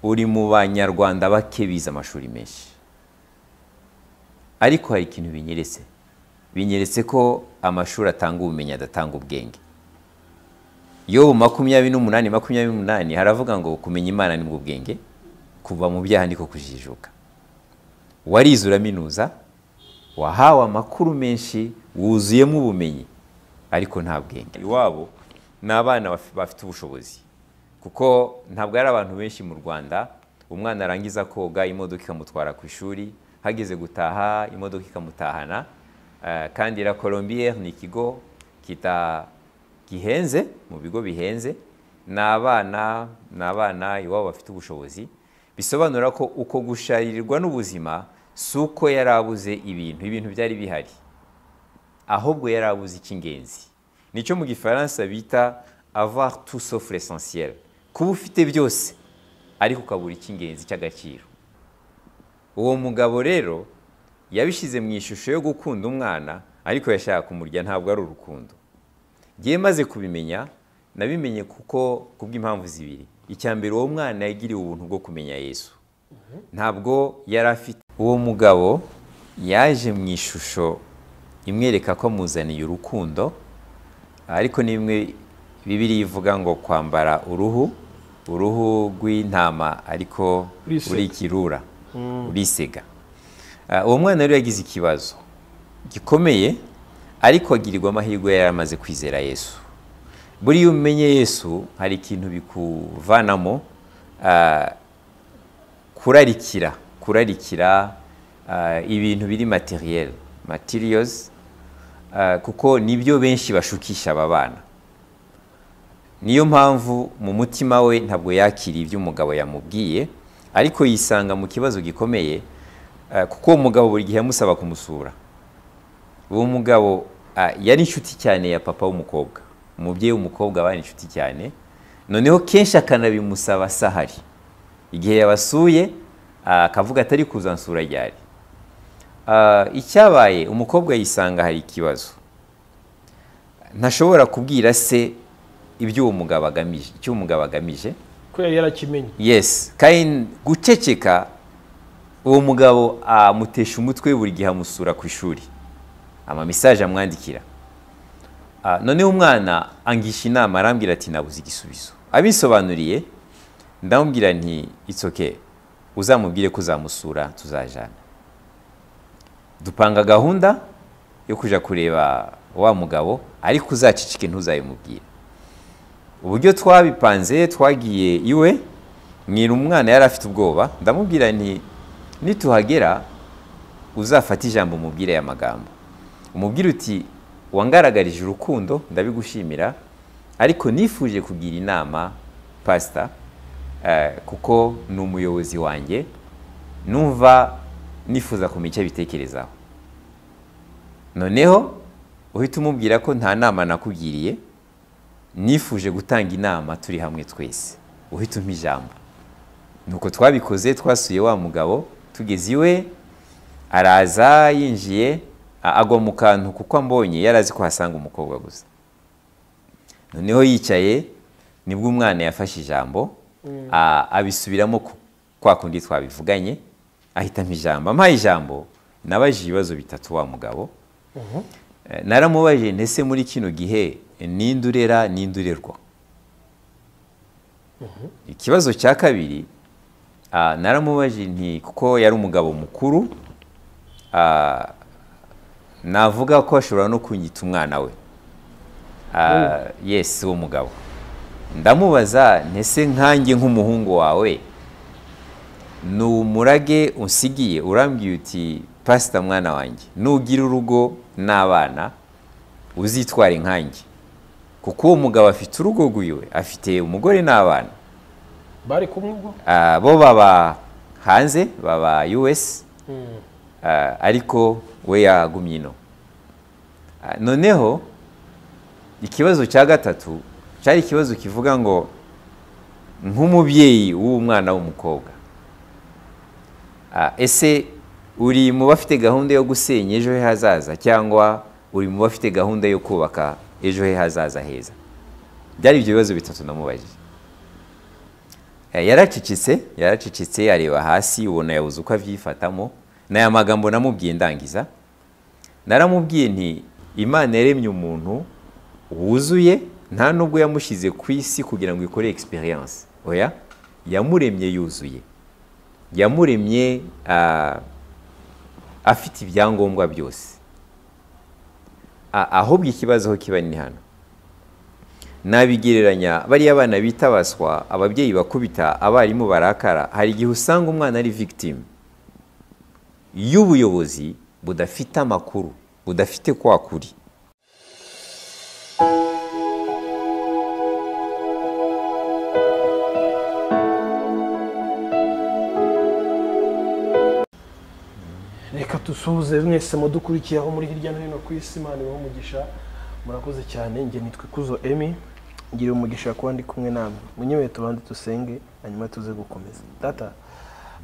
uri mu banyarwanda bake bize amashuri menshi ariko hari ikintu binyeretse binyeretse ko amashuri atanga ubumenyi adatanga ubwenge yobu makumyabiri n'umunani makumyabiri n'umunani haravuga ngo kumenya imana ni mu bwenge kuva mu byaha niko kujijuka warize uraminuza wahawe amakuru menshi wuzuyemo ubumenyi ariko nta bwenge iwabo ni abana bafite ubushobozi kuko ntabwo ari abantu benshi mu rwanda umwana arangiza koga imodoka ikamutwara ku ishuri hageze gutaha imodoka ikamutahana kandi la colombiyeri ni ikigo kita gihenze mu bigo bihenze ni abana ni abana iwabo bafite ubushobozi bisobanura ko uko gusharirirwa n'ubuzima si uko yari abuze ibintu ibintu byari bihari ahubwo yari abuze icy'ingenzi nicyo mu gifaransa bita avoir tout sauf l'essentiel kuba ufite byose ariko ukabura icy'ingenzi cy'agaciro uwo mugabo rero yabishyize mu ishusho yo gukunda umwana ariko yashaka kumurya ntabwo ari urukundo ngewe maze kubimenya nabimenye kuko kubw'impamvu zibiri icya mbere uwo mwana yagiriwe ubuntu bwo kumenya yesu ntabwo yari afite uwo mugabo yaje mu ishusho imwereka ko amuzaniye urukundo ariko n'imwe bibiri ivuga ngo kwambara uruhu uruhu rw'intama ariko urikirura urisega uwo mwana rero yagize ikibazo gikomeye ariko agirirwa amahirwe yari amaze kwizera yesu buriya umenye yesu hari ikintu bikuvanamo kurarikira kurarikira ibintu biri materiyeri matiriyozi kuko nibyo benshi bashukisha aba bana niyo mpamvu mu mutima we ntabwo yakira ibyo umugabo yamubwiye ariko yisanga mu kibazo gikomeye kuko uwo mugabo buri gihe yamusaba kumusura uwo mugabo yari inshuti cyane ya papa w'umukobwa umubyeyi w'umukobwa bari inshuti cyane noneho kenshi akanabimusaba sahari igihe yabasuye akavuga atari kuzansura ryari icyabaye umukobwa yisanga hari ikibazo ntashobora kubwira se ibyo uwo mugabo agamije icyo umugabo agamije ko yari yarakimenye yesi kandi guceceka uwo mugabo amutesha umutwe buri gihe amusura ku ishuri amamisaje amwandikira noneho umwana angisha inama arambwira ati nabuze igisubizo abisobanuriye ndamubwira nti itsoke uzamubwire ko uzamusura tuzajana dupanga gahunda yo kujya kureba wa mugabo ariko uzacicike ntuzabimubwire uburyo twabipanze twagiye iwe mwira umwana yari afite ubwoba ndamubwira nti nituhagera uzafate ijambo umubwire aya magambo umubwire uti wangaragarije urukundo ndabigushimira ariko nifuje kugira inama pasita kuko ni umuyobozi wanjye numva nifuza kumenya icyo abitekerezaho noneho uhita umubwira ko nta nama nakugiriye nifuje gutanga inama turi hamwe twese uhita umpa ijambo nuko twabikoze twasuye wa mugabo tugeze iwe araza yinjiye agwa mu kantu kuko ambonye yari azi ko hasanga umukobwa gusa noneho yicaye nibwo umwana yafashe ijambo abisubiramo kwa kundi twabivuganye ahitamo ijambo ampaye ijambo nabajije ibibazo bitatu wa mugabo naramubajije ndetse muri kino gihe ninde urera ninde urerwa ikibazo cya kabiri naramubajije nti kuko yari umugabo mukuru navuga ko ashobora no kunyita umwana we yesi uwo mugabo ndamubaza ndetse nkange nk'umuhungu wawe ni umurage usigiye urambwiye uti pasita mwana wanjye nugira urugo n'abana uzitware nkange kuko uwo mugabo afite urugo rw'iwe afite umugore n'abana bari kumwe ubwo bo baba hanze baba us ariko we yagumye ino noneho ikibazo cya gatatu cyari ikibazo kivuga ngo nk'umubyeyi w'umwana w'umukobwa ese uri mu bafite gahunda yo gusenya ejo he hazaza cyangwa uri mu bafite gahunda yo kubaka ejo he hazaza heza byari ibyo bibazo bitatu namubajije Eh, yaracecetse yaracecetse areba hasi ubona yabuze uko avyifatamo n'aya magambo namubwiye ndangiza naramubwiye nti imana yaremye umuntu wuzuye nta nubwo yamushyize ku isi kugira ngo ikore experience oya yamuremye yuzuye yamuremye ah, afite ibyangombwa byose A- ahubwo ikibazo aho kiba ni hano nabigereranya bariya abana bita baswa ababyeyi bakubita abarimu barakara hari igihe usanga umwana ari victim y'ubuyobozi budafite amakuru budafite kwa kuri reka dusuhuze mwese mudukurikiye aho muri hirya no hino ku isi imana ibahe umugisha murakoze cyane njye nitwa ikuzo emi ngira umugisha kuba ndi kumwe namwe munyewe tubanze dusenge hanyuma tuze gukomeza data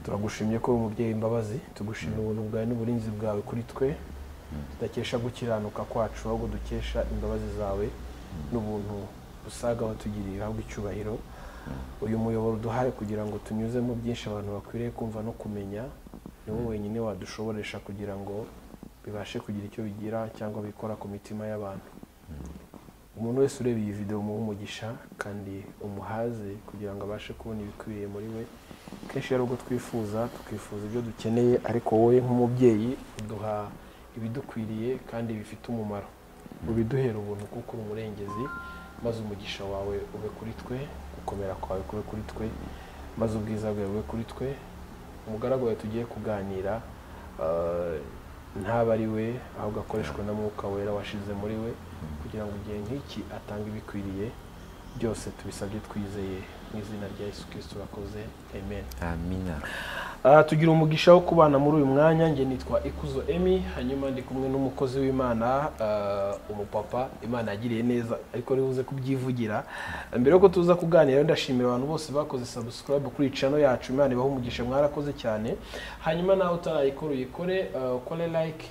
turagushimye ko uri umubyeyi imbabazi tugushimira ubuntu bwawe n'uburinzi bwawe kuri twe tudakesha gukiranuka kwacu ahubwo dukesha imbabazi zawe n'ubuntu busaga watugiriye uhabwe icyubahiro uyu muyoboro uduhaye kugira ngo tunyuzemo byinshi abantu bakwiriye kumva no kumenya ni wowe wenyine wadushoboresha kugira ngo bibashe kugira icyo bigira cyangwa bikora ku mitima y'abantu umuntu wese ureba iyi videwo umuhe umugisha kandi umuhaze kugira ngo abashe kubona ibikwiriye muri we kenshi ari ubwo twifuza tukifuza ibyo dukeneye ariko wowe nk'umubyeyi uduha ibidukwiriye kandi bifite umumaro ubiduhera ubuntu kuko uri umurengezi maze umugisha wawe ube kuri twe gukomera kwawe kube kuri twe maze ubwiza bwawe bube kuri twe umugaragu wawe tugiye kuganira eh, ntaba ari we ahubwo akoreshwa na mwuka wera washize muri we kugira ngo igihe nk'iki atanga ibikwiriye byose tubisabye twizeye mu izina rya yesu kirisito urakoze amen amina Ah, tugira umugisha wo kubana muri uyu mwanya njye nitwa ikuzo emi hanyuma ndi kumwe n'umukozi w'imana ah, umupapa imana yagiriye neza ariko ari buze kubyivugira mbere yuko tuza kuganira ndashimira abantu bose bakoze subscribe kuri chano yacu imana ibahe umugisha mwarakoze cyane hanyuma nawe utarayikora uyikore ah, ukore like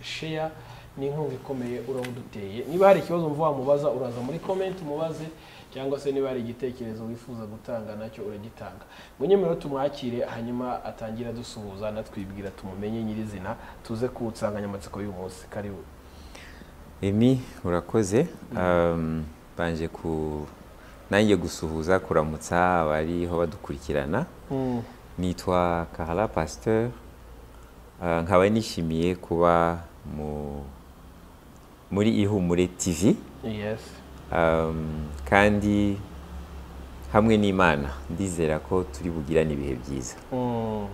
share ni inkunga ikomeye urawuduteye niba hari ikibazo mva wamubaza uraza muri comment umubaze cyangwa se niba hari igitekerezo wifuza gutanga nacyo uragitanga munyemerere tumwakire hanyuma atangira dusuhuza natwibwira tumumenye nyirizina tuze ku nsanganyamatsiko y'uyu munsi karibu emi urakoze Um, banje ku nanjye gusuhuza kuramutsa abariho badukurikirana nitwa Karala Pasteur Ah, nkaba nishimiye kuba mu muri ihumure TV yes Um, kandi hamwe n'Imana ndizera ko turi bugirane ibihe byiza Mm.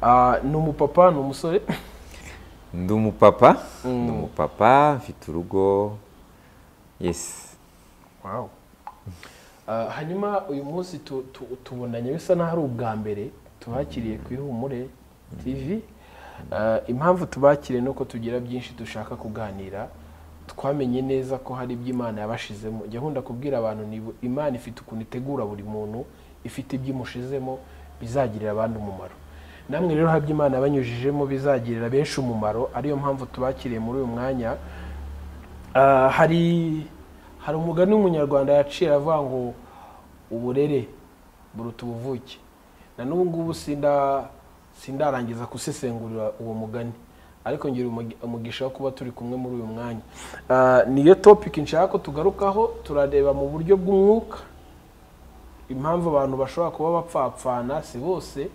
Ah, ni umupapa ni umusore ndi umupapa Mm. ndi umupapa mfite urugo yes wow Ah, hanyuma uyu munsi tu- tu- tubonanye bisa n'aho ari ubwa mbere tubakiriye ku ihumure tv Ah, impamvu tubakiriye ni uko tugira byinshi dushaka kuganira twamenye neza ko hari ibyo imana yabashizemo njya nkunda kubwira abantu ni bu- imana ifite ukuntu itegura buri muntu ifite ibyo imushizemo bizagirira abandi umumaro namwe rero hari ibyo imana yabanyujijemo bizagirira benshi umumaro ariyo mpamvu tubakiriye muri uyu mwanya Ah, hari hari umugani w'umunyarwanda yaciye avuga ngo uburere buruta ubuvuke na n'ubu ngubu sinda sindarangiza gusesengurira uwo mugani ariko ngira umugi- umugisha wo kuba turi kumwe muri uyu mwanya Ah, niyo topiki nshaka ko tugarukaho turareba mu buryo bw'umwuka impamvu abantu bashobora kuba bapfapfana si bose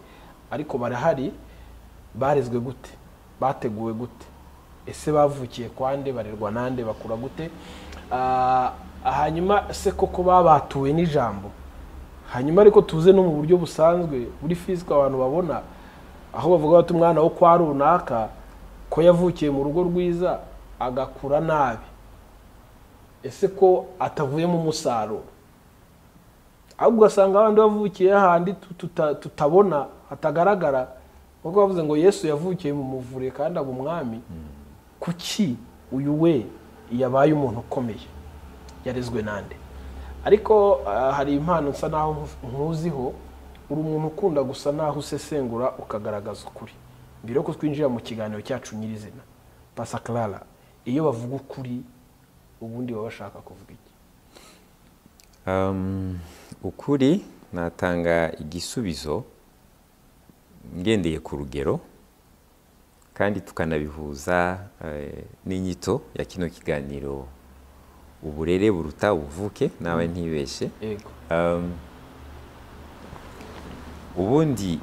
ariko barahari barezwe gute bateguwe gute ese bavukiye kwande barerwa nande bakura gute Ah, hanyuma se koko baba batuwe n'ijambo hanyuma ariko tuze no mu buryo busanzwe buri fisika abantu babona aho bavuga bati umwana wo kwa runaka ko yavukiye mu rugo rwiza agakura nabi ese ko atavuyemo umusaruro ahubwo ugasanga abandi bavukiye hahandi tuta- tutabona hatagaragara kuko bavuze ngo yesu yavukiye mu muvure kandi aba umwami kuki uyu we yabaye umuntu ukomeye yarezwe nande ariko ah, hari impano nsa naho nku- nkuziho uri umuntu ukunda gusa naho usesengura ukagaragaza ukuri mbere yuko twinjira mu kiganiro cyacu nyirizina pasa clara iyo bavuga ukuri ubundi baba bashaka kuvuga iki Um, ukuri natanga igisubizo ngendeye ku rugero kandi tukanabihuza eh, n'inyito ya kino kiganiro uburere buruta ubuvuke nawe ntibeshye yego Um, ubundi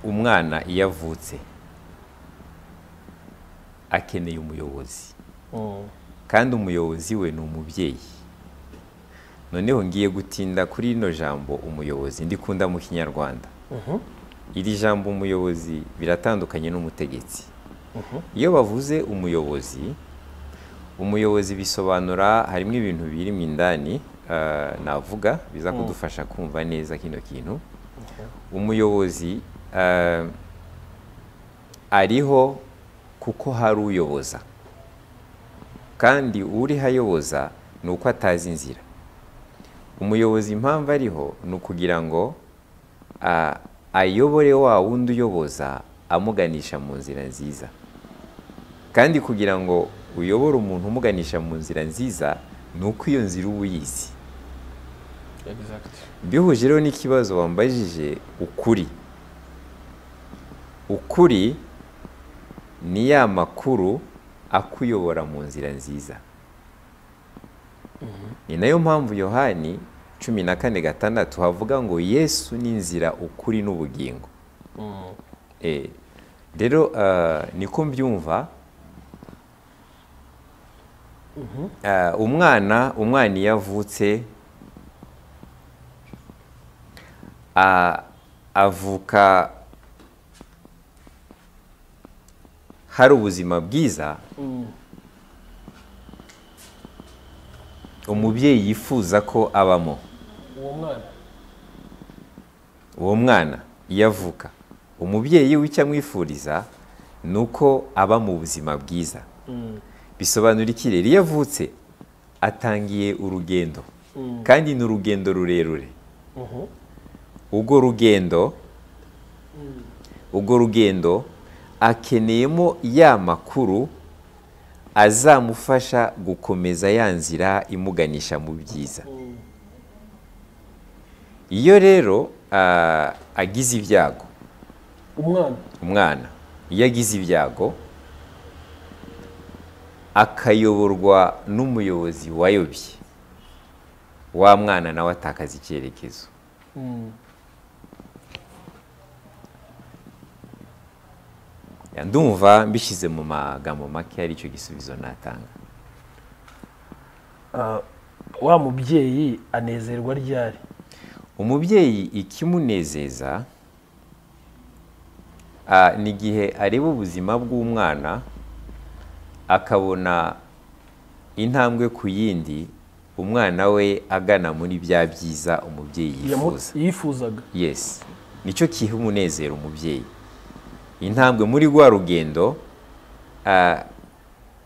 umwana iyo avutse akeneye umuyobozi Mm. kandi umuyobozi we ni umubyeyi noneho ngiye gutinda kuri rino jambo umuyobozi ndikunda mu kinyarwanda Mhm. iri jambo umuyobozi biratandukanye n'umutegetsi iyo bavuze umuyobozi umuyobozi bisobanura harimo ibintu birimo indani eh, navuga biza kudufasha kumva neza kino kintu umuyobozi eh, ariho kuko hari uyoboza kandi uriho ayoboza ni uko atazi inzira umuyobozi impamvu ariho ni ukugira ngo ah, ayobore wa wundi uyoboza amuganisha mu nzira nziza kandi kugira ngo uyobore umuntu umuganisha mu nzira nziza ni uko iyo nzira uba uyizi Exact. bihuje rero n'ikibazo wambajije ukuri ukuri ni ya makuru akuyobora mu nzira nziza ni nayo mpamvu yohani cumi na kane gatandatu havuga ngo yesu ni inzira ukuri n'ubugingo Mm. Eh, rero ah, niko mbyumva Ah, umwana umwana iyo avutse ah, avuka hari ubuzima bwiza Mm. umubyeyi yifuza ko abamo uwo mwana uwo mwana iyo avuka umubyeyi we icyo amwifuriza ni uko aba mu buzima bwiza Mm. bisobanura iki rero iyo avutse atangiye urugendo Mm. kandi ni urugendo rurerure Mhm. urwo rugendo urwo rugendo akeneyemo ya makuru azamufasha gukomeza ya nzira imuganisha mu byiza Mm. iyo rero ah, agize ibyago umwana umwana iyo agize ibyago akayoborwa n'umuyobozi wayobye wa mwana nawe atakaza icyerekezo Mm. ndumva mbishyize mu magambo make ari cyo gisubizo natanga Ah, wa mubyeyi anezerwa ryari umubyeyi ikimunezeza ah, ni igihe areba ubuzima bw'umwana akabona intambwe ku yindi umwana we agana muri bya byiza umubyeyi Yamu- yifuza yifuzaga yes nicyo kiha umunezero umubyeyi intambwe muri rwa rugendo ah,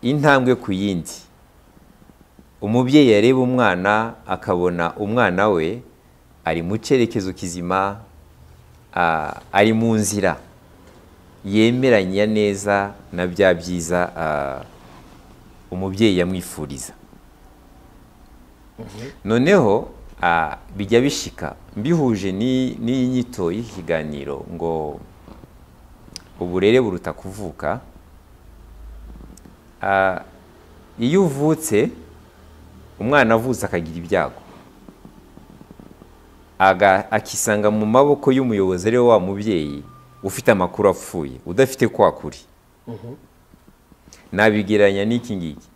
intambwe ku yindi umubyeyi yareba umwana akabona umwana we ari mu cyerekezo kizima ah, ari mu nzira yemeranya neza na bya byiza ah, umubyeyi yamwifuriza noneho ah, bijya bishika mbihuje ni- n'iyi nyito y'ikiganiro ngo uburere buruta kuvuka Ah, iyo uvutse umwana avutse akagira ibyago Aga- akisanga mu maboko y'umuyobozi ari we wa mubyeyi ufite amakuru apfuye udafite kwa kuri nabigereranya n'iki ngiki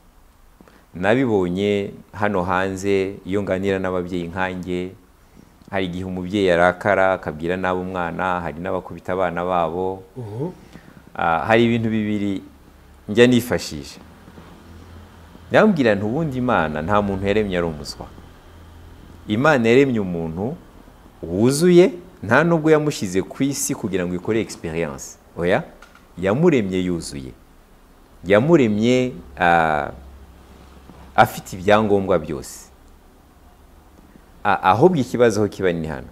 nabibonye hano hanze iyo nganira n'ababyeyi nkanjye hari igihe umubyeyi arakara akabwira nabi umwana hari n'abakubita abana babo Ah, hari ibintu bibiri njya nifashisha ndamubwira nti ubundi imana nta muntu yaremye ari umuswa imana yaremye umuntu wuzuye nta nubwo yamushyize ku isi kugira ngo ikore experience oya yamuremye yuzuye yamuremye ah, afite ibyangombwa byose A- ahubwo ikibazo aho kiba ni hano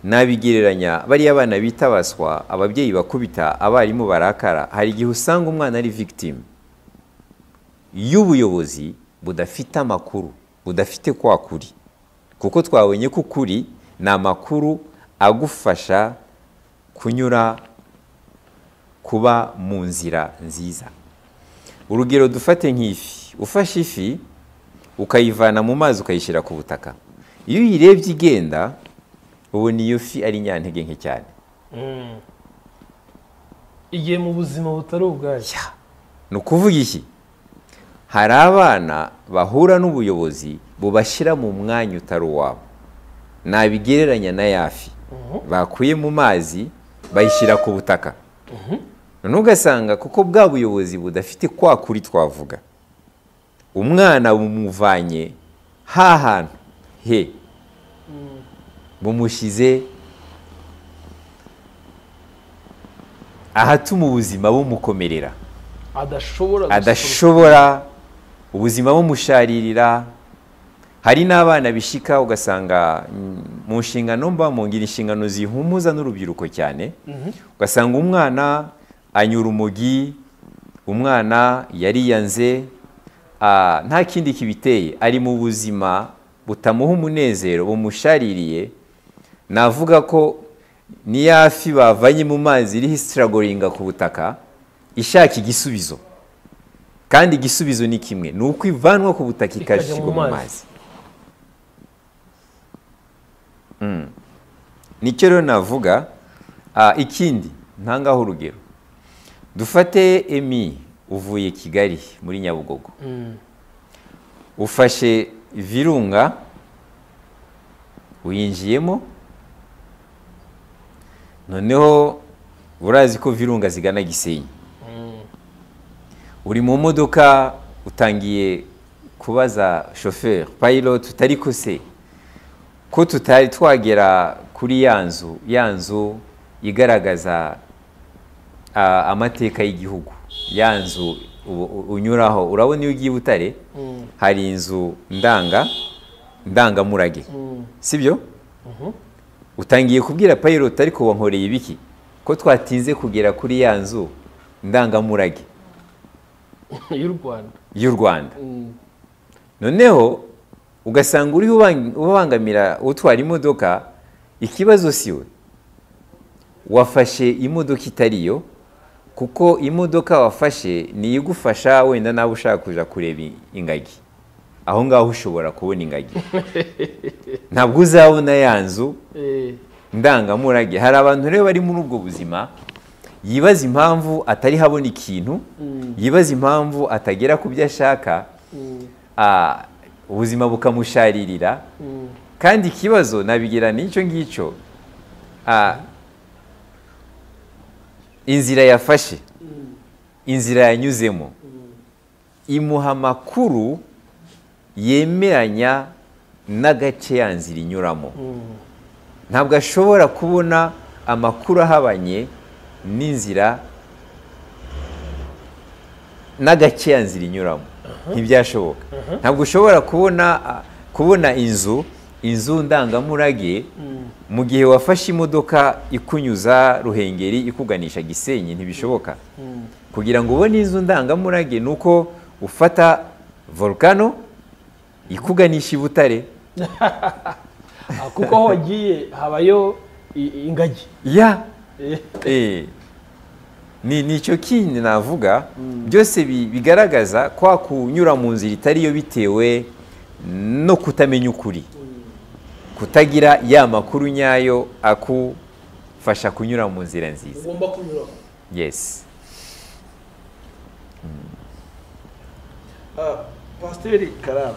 nabigereranya bariya abana bita baswa ababyeyi bakubita abarimu barakara hari igihe usanga umwana ari victime y'ubuyobozi budafite amakuru budafite kwa kuri kuko twabonye ko ukuri ni amakuru agufasha kunyura kuba mu nzira nziza urugero dufate nk'ifi ufashe ifi ukayivana mu mazi ukayishyira ku butaka iyo uyirebye igenda ubona iyo fi ari nyantege nke cyane igihe mu buzima butari ubwayo Ya. ni ukuvuga iki hari abana bahura n'ubuyobozi bubashyira mu mwanya utari uwabo nabigereranya na yafi bakuye mu mazi bayishyira ku butaka noneho ugasanga kuko bwa buyobozi budafite kwa kuri twavuga umwana bumuvanye ha hantu he bumushyize ahatuma ubuzima bumukomerera adashobora adashobora ubuzima bumusharirira hari n'abana bishika ugasanga mm, mu nshingano mba mu ngira inshingano zihumuza n'urubyiruko cyane ugasanga umwana anyura umugi umwana yariyanze ah, nta kindi kibiteye ari mu buzima butamuha umunezero bumushaririye navuga ko ni yafi bavanye mu mazi iriho isitiragoringa ku butaka ishaka igisubizo kandi igisubizo ni kimwe ni uko ivanwa ku butaka Ikajya ikashyirwa mu mu mazi. mazi Mm. nicyo rero navuga Ah, ikindi ntangaho urugero dufate emi uvuye kigali muri nyabugogo ufashe virunga uyinjiyemo noneho urazi ko virunga zigana gisenyi uri mu modoka utangiye kubaza shoferi payiroti utari ko se ko tutari twagera kuri ya nzu ya nzu igaragaza ah, amateka y'igihugu ya nzu u- u- unyuraho urabona iyo ugiye i butare hari inzu ndanga ndangamurage sibyo utangiye kubwira payiroti ariko wankoreye ibiki ko twatinze kugera kuri ya nzu ndangamurage y'u rwanda y'u rwanda noneho ugasanga uriho ubang- ubangamira utwara imodoka ikibazo si we wafashe imodoka itari yo kuko imodoka wafashe ni igufasha wenda nawe ushaka kuja kureba i- ingagi aho ngaho ushobora kubona ingagi ntabwo uzabona ya nzu Eh, ndangamurage hari abantu rero bari muri ubwo buzima yibaza impamvu atari habona ikintu yibaza impamvu atagera ku byo ashaka ah, ubuzima bukamusharirira kandi ikibazo nabigira n'icyo ngicyo ah, inzira yafashe inzira yanyuzemo imuha amakuru yemeranya n'agace ya nzira inyuramo ntabwo ashobora kubona amakuru ahabanye n'inzira n'agace ya nzira inyuramo ntibyashoboka ntabwo ushobora kubona kubona inzu inzu ndangamurage mu gihe wafashe imodoka ikunyuza ruhengeri ikuganisha gisenyi ntibishoboka kugira ngo ubone inzu ndangamurage ni uko ufata volukano ikuganisha i butare ah, kuko aho wagiye habayo i- i- ingagi ya Eh, Eh, ni ni icyo kindi navuga byose bi- bigaragaza kwa kunyura mu nzira itari yo bitewe no kutamenya ukuri kutagira ya makuru nyayo akufasha kunyura mu nzira nziza ugomba kunyuraho yes Ah, pasiteri karara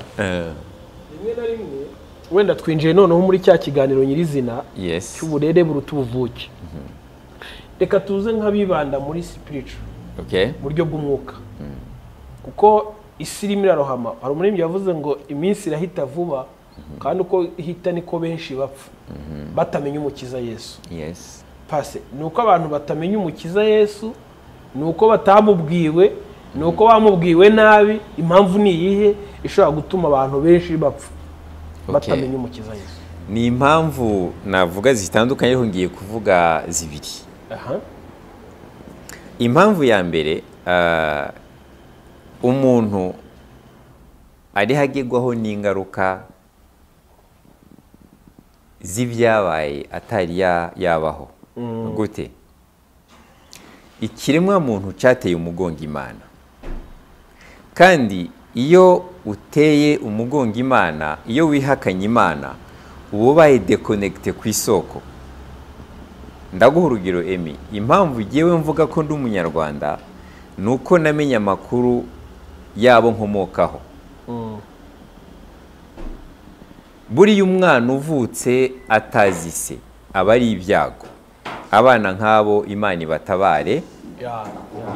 rimwe na rimwe wenda twinjiye noneho muri cya kiganiro nyirizina yes cy'uburere buruta ubuvuke reka tuze nk'abibanda muri sipiricu okay buryo bw'umwuka kuko isi irimo irarohama hari umuririmbyi yavuze ngo iminsi irahita vuba kandi uko ihita niko benshi bapfa batamenya umukiza yesu yes pase ni uko abantu batamenya umukiza yesu ni uko batamubwiwe ni uko bamubwiwe nabi impamvu ni iyihe ishobora gutuma abantu benshi bapfa Okay. batamenya umukiza yesu ni impamvu navuga zitandukanye ariko ngiye kuvuga zibiri aha impamvu ya mbere ah, umuntu ariho agegwaho n'ingaruka z'ibyabaye atari ya- yabaho gute ikiremwamuntu cyateye umugongo imana kandi iyo uteye umugongo imana iyo wihakanye imana uba ubaye dekonegite ku isoko ndaguha urugero emi impamvu ngewe mvuga ko ndi umunyarwanda ni uko namenye amakuru yabo nkomokaho buriya umwana uvutse atazi se aba ari ibyago abana nk'abo imana ibatabare ya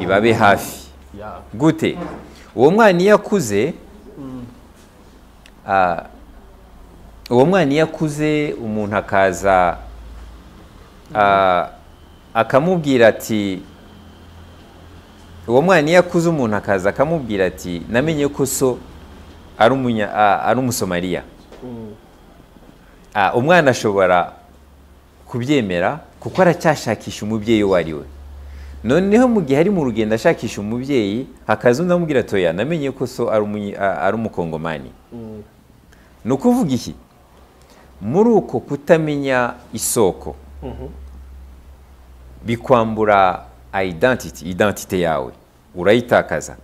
ya ibabe hafi ya gute uwo mwana iyo akuze ah, uwo mwana iyo akuze umuntu akaza ah, akamubwira ati uwo mwana iyo akuze umuntu akaza akamubwira ati namenye ko so ari umunya- ah, ari umusomariya Mm. Ah, umwana ashobora kubyemera kuko aracyashakisha umubyeyi uwo ari we noneho mu gihe ari mu rugendo ashakisha umubyeyi hakaza undi amubwira ati oya namenye ko so ari umunyi- a- ari umukongomani Mm. ni ukuvuga iki muri uko kutamenya isoko Mhm. bikwambura identity identite yawe urayitakaza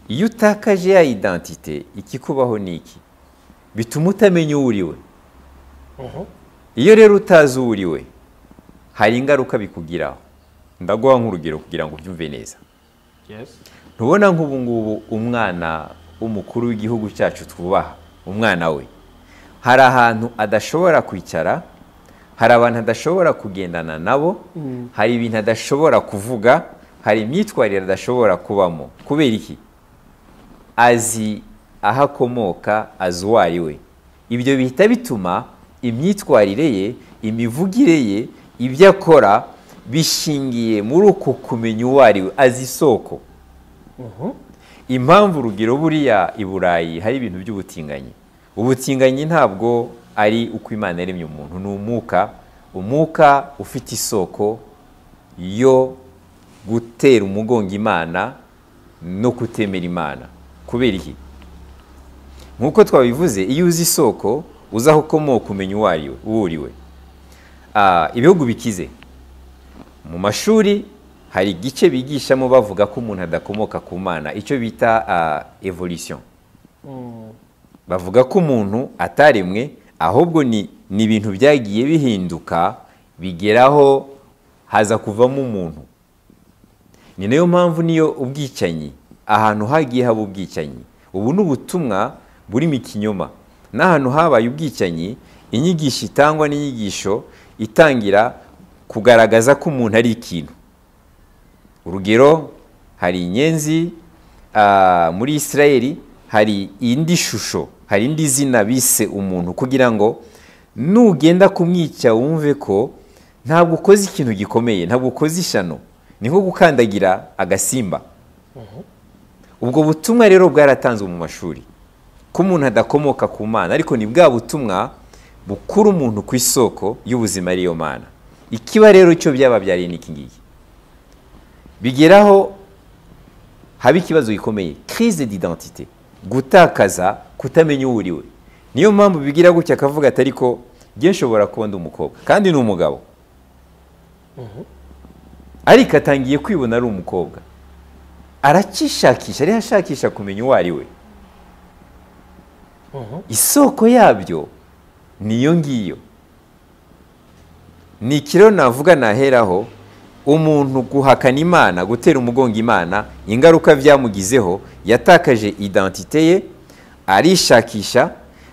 iyo utakaje ya identite ikikubaho ni iki bituma utamenya uwo uri we Mhm. iyo rero utazi uwo uri we hari ingaruka bikugiraho ndaguha nk'urugero kugira ngo ubyumve neza Yes. ntubona nk'ubu ngubu umwana w'umukuru w'igihugu cyacu twubaha umwana we hari ahantu adashobora kwicara hari abantu adashobora kugendana nabo hari ibintu adashobora kuvuga hari imyitwarire adashobora kubamo kubera iki azi aho akomoka azi uwo ari we ibyo bihita bituma imyitwarire ye imivugire ye ibyo akora bishingiye muri uku kumenya uwo ari we azi isoko Mhm. impamvu urugero buriya i burayi hari ibintu by'ubutinganyi ubutinganyi ntabwo ari uko imana yaremye umuntu ni umwuka umwuka ufite isoko yo gutera umugongo imana no kutemera imana kubera iki nk'uko twabivuze iyo uzi isoko uzi aho ukomoka umenya uwo ari we uwo uri we Ah, ibihugu bikize mu mashuri hari igice bigishamo bavuga ko umuntu adakomoka ku mana icyo bita evolution Mm. bavuga ko umuntu ataremwe ahubwo ni ni ibintu byagiye bihinduka bigeraho haza kuvamo umuntu ni nayo mpamvu niyo ubwicanyi ahantu hagiye haba ubwicanyi ubu ni ubutumwa burimo ikinyoma n'ahantu habaye ubwicanyi inyigisho itangwa n'inyigisho itangira kugaragaza ko umuntu ari ikintu urugero hari inyenzi ah, muri israel hari indi shusho hari indi zina bise umuntu kugira ngo nugenda kumwica wumve ko ntabwo ukoze ikintu gikomeye ntabwo ukoze ishyano ni nko gukandagira agasimba ubwo butumwa rero bwaratanzwe mu mashuri ko umuntu adakomoka ku mana ariko ni bwa butumwa bukura umuntu ku isoko y'ubuzima ariyo mana ikiba rero cyo byababyariye ni iki ngiki bigeraho haba ikibazo gikomeye crise d'identité gutakaza kutamenya uwo uri we niyo mpamvu bigira gutya akavuga ati ariko njye nshobora kuba ndi umukobwa kandi ni umugabo ariko atangiye kwibona ari umukobwa aracyishakisha ariho ashakisha kumenya uwo ari we Mhm. isoko yabyo ni iyo ngiyo ni ikiro navuga naheraho umuntu guhakana imana gutera umugongo imana ingaruka byamugizeho yatakaje identite ye arishakisha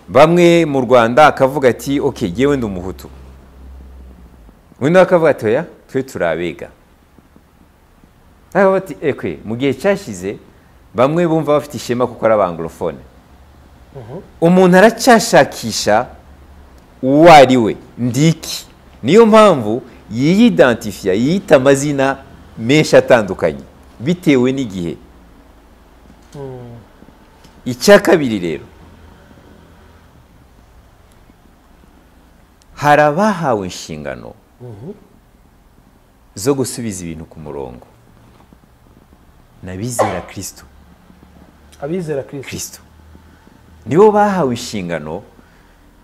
bamwe mu rwanda akavuga ati oke ngewe ndi umuhutu undi nawe akavuga ati oya twe turi abega nawe bati ekwe mu gihe cyashize bamwe bumva bafite ishema kuko ari abangorofone umuntu aracyashakisha uwo ari we ndiki niyo mpamvu yiyidantifiya yiyita amazina menshi atandukanye bitewe n'igihe Mm. icya kabiri rero hari abahawe inshingano Mhm. zo gusubiza ibintu ku murongo n'abizera kirisito Abizera Kristo. kristo nibo bahawe inshingano